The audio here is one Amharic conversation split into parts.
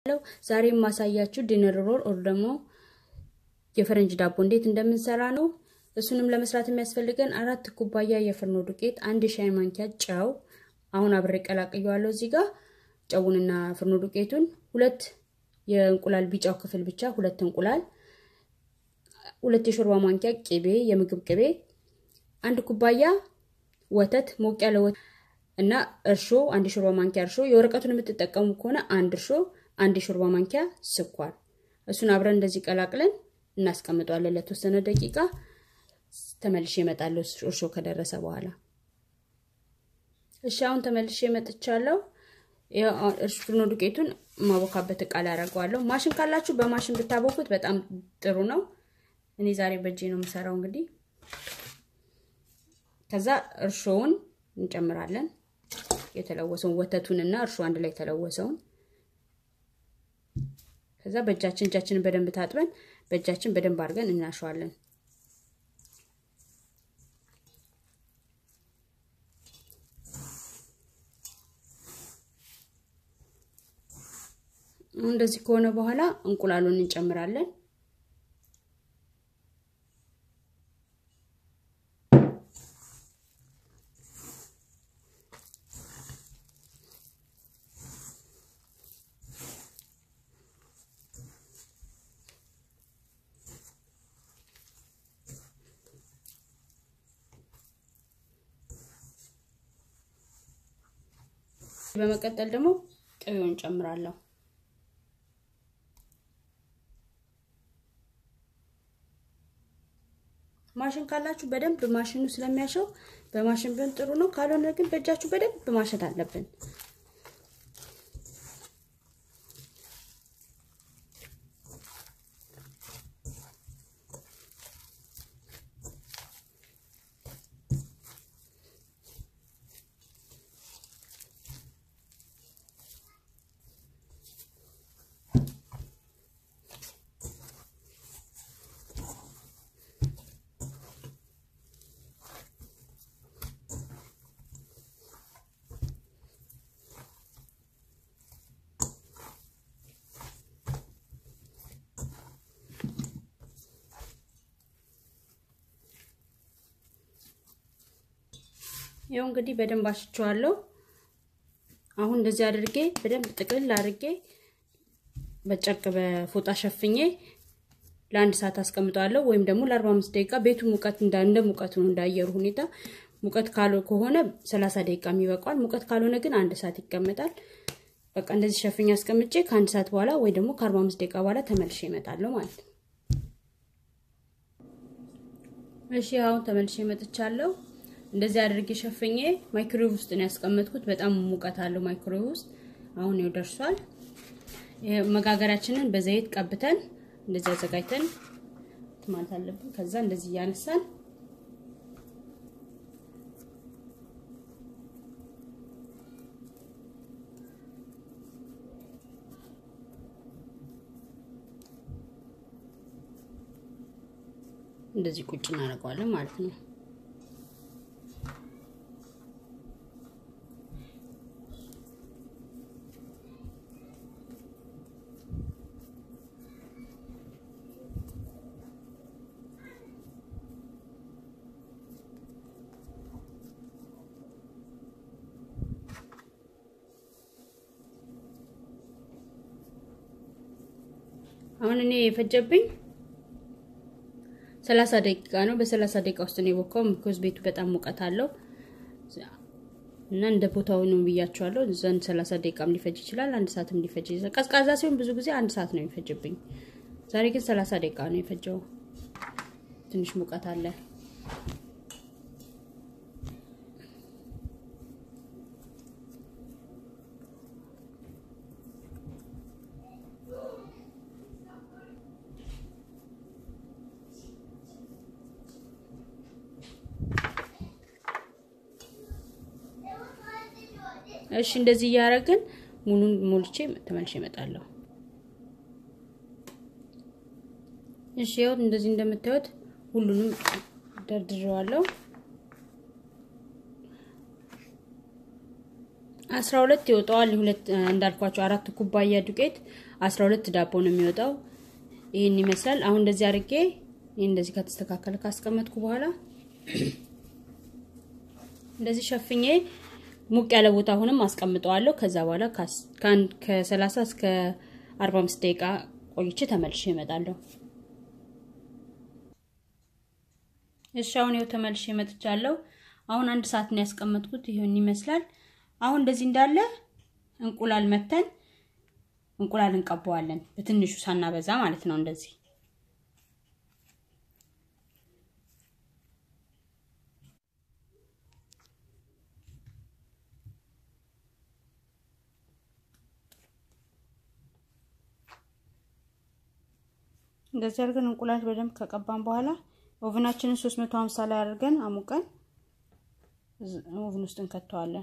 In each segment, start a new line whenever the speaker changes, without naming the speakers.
ዛሬ የማሳያችሁ ዲነር ሮል ኦር ደግሞ የፈረንጅ ዳቦ እንዴት እንደምንሰራ ነው። እሱንም ለመስራት የሚያስፈልገን አራት ኩባያ የፍርኖ ዱቄት፣ አንድ ሻይ ማንኪያ ጨው፣ አሁን አብሬ ቀላቅየዋለሁ እዚህ ጋር ጨውንና ፍርኖ ዱቄቱን፣ ሁለት የእንቁላል ቢጫው ክፍል ብቻ ሁለት እንቁላል፣ ሁለት የሾርባ ማንኪያ ቅቤ፣ የምግብ ቅቤ፣ አንድ ኩባያ ወተት ሞቅ ያለ ወተት እና እርሾ አንድ የሾርባ ማንኪያ እርሾ፣ የወረቀቱን የምትጠቀሙ ከሆነ አንድ እርሾ፣ አንድ የሾርባ ማንኪያ ስኳር። እሱን አብረን እንደዚህ ቀላቅለን እናስቀምጠዋለን ለተወሰነ ደቂቃ። ተመልሼ እመጣለሁ እርሾ ከደረሰ በኋላ። እሺ አሁን ተመልሼ እመጥቻለሁ። ፍርኖ ዱቄቱን ማቦካበት እቃ ላይ አደርገዋለሁ። ማሽን ካላችሁ በማሽን ብታቦኩት በጣም ጥሩ ነው። እኔ ዛሬ በእጄ ነው የምሰራው። እንግዲህ ከዛ እርሾውን እንጨምራለን። የተለወሰውን ወተቱን እና እርሾ አንድ ላይ የተለወሰውን ከዛ በእጃችን እጃችንን በደንብ ታጥበን በእጃችን በደንብ አድርገን እናሸዋለን። እንደዚህ ከሆነ በኋላ እንቁላሉን እንጨምራለን። በመቀጠል ደግሞ ቅቤውን ጨምራለሁ። ማሽን ካላችሁ በደንብ ማሽኑ ስለሚያሸው በማሽን ብን ጥሩ ነው። ካልሆነ ግን በእጃችሁ በደንብ ማሸት አለብን። ይኸው እንግዲህ በደንብ አሽቸዋለሁ። አሁን እንደዚህ አድርጌ በደንብ ጥቅልል አድርጌ በጨርቅ በፎጣ ሸፍኜ ለአንድ ሰዓት አስቀምጠዋለሁ ወይም ደግሞ ለአርባ አምስት ደቂቃ ቤቱ ሙቀት እንደ ሙቀቱ ነው እንዳየሩ ሁኔታ ሙቀት ካሎ ከሆነ ሰላሳ ደቂቃ ይበቃዋል። ሙቀት ካልሆነ ግን አንድ ሰዓት ይቀመጣል። በቃ እንደዚህ ሸፍኜ አስቀምጬ ከአንድ ሰዓት በኋላ ወይ ደግሞ ከአርባ አምስት ደቂቃ በኋላ ተመልሼ እመጣለሁ ማለት ነው። እሺ አሁን ተመልሼ እመጥቻለሁ። እንደዚህ አድርጌ ሸፍኜ ማይክሮዌቭ ውስጥ ነው ያስቀመጥኩት። በጣም ሙቀት አለው ማይክሮዌቭ ውስጥ። አሁን ይኸው ደርሷል። መጋገሪያችንን በዘይት ቀብተን እንደዚህ አዘጋጅተን ማለት አለብን። ከዛ እንደዚህ እያነሳን እንደዚህ ቁጭ እናደርገዋለን ማለት ነው። አሁን እኔ የፈጀብኝ ሰላሳ ደቂቃ ነው። በሰላሳ ደቂቃ ውስጥ ነው የቦካው። ምክንያቱም ቤቱ በጣም ሙቀት አለው እና እንደ ቦታው ነው ብያቸዋለሁ። ዘንድ ሰላሳ ደቂቃም ሊፈጅ ይችላል፣ አንድ ሰዓትም ሊፈጅ ይችላል። ቀዝቃዛ ሲሆን ብዙ ጊዜ አንድ ሰዓት ነው የሚፈጅብኝ። ዛሬ ግን ሰላሳ ደቂቃ ነው የፈጀው። ትንሽ ሙቀት አለ። እሺ እንደዚህ እያደረግን ሙሉን ሞልቼ ተመልሼ እመጣለሁ። እሺ ያው እንደዚህ እንደምታዩት ሁሉንም ደርድሬዋለሁ። አስራ ሁለት ይወጣዋል። ሁለት እንዳልኳቸው አራት ኩባያ ዱቄት አስራ ሁለት ዳቦ ነው የሚወጣው። ይህን ይመስላል። አሁን እንደዚህ አድርጌ ይህ እንደዚህ ከተስተካከለ ካስቀመጥኩ በኋላ እንደዚህ ሸፍኜ ሙቅ ያለ ቦታ አሁንም አስቀምጠዋለሁ። ከዛ በኋላ ከሰላሳ እስከ አርባ አምስት ደቂቃ ቆይቼ ተመልሼ እመጣለሁ። እሺ አሁን ይኸው ተመልሼ መጥቻለሁ። አሁን አንድ ሰዓት ነው ያስቀመጥኩት። ይሄን ይመስላል። አሁን እንደዚህ እንዳለ እንቁላል መተን እንቁላል እንቀባዋለን። በትንሹ ሳናበዛ ማለት ነው። እንደዚህ እንደዚህ አድርገን እንቁላል በደንብ ከቀባን በኋላ ኦቨናችንን 350 ላይ አድርገን አሙቀን ኦቨን ውስጥ እንከተዋለን።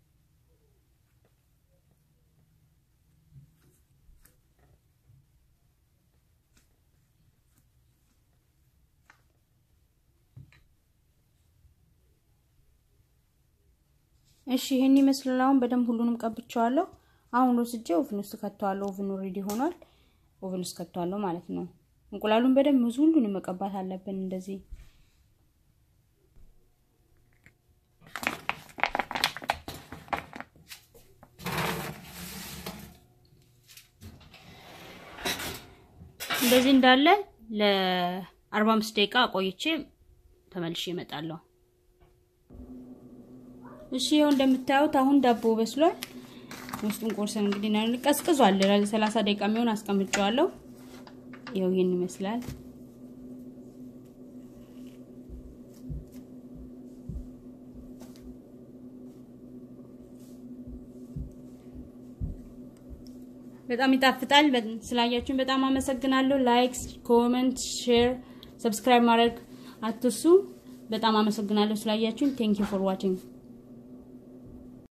እሺ ይሄን ይመስላል። አሁን በደንብ ሁሉንም ቀብቼዋለሁ። አሁን ወስጄ ኦቨን ውስጥ ከተዋለሁ። ኦቨኑ ሬዲ ሆኗል። ኦቨን ውስጥ ከተዋለሁ ማለት ነው። እንቁላሉን በደንብ ብዙ ሁሉንም መቀባት አለብን እንደዚህ እንደዚህ እንዳለ ለ45 ደቂቃ ቆይቼ ተመልሼ እመጣለሁ። እሺ ይኸው እንደምታዩት አሁን ዳቦ በስሏል። ውስጡን ቆርሰን እንግዲህ ቀዝቅዟል። ለ30 ደቂቃ የሚሆን አስቀምጨዋለሁ። ይኸው ይህን ይመስላል። በጣም ይጣፍጣል። ስላያችሁን በጣም አመሰግናለሁ። ላይክ፣ ኮመንት፣ ሼር፣ ሰብስክራይብ ማድረግ አትርሱ። በጣም አመሰግናለሁ ስላያችሁን። ቴንክ ዩ ፎር ዋቺንግ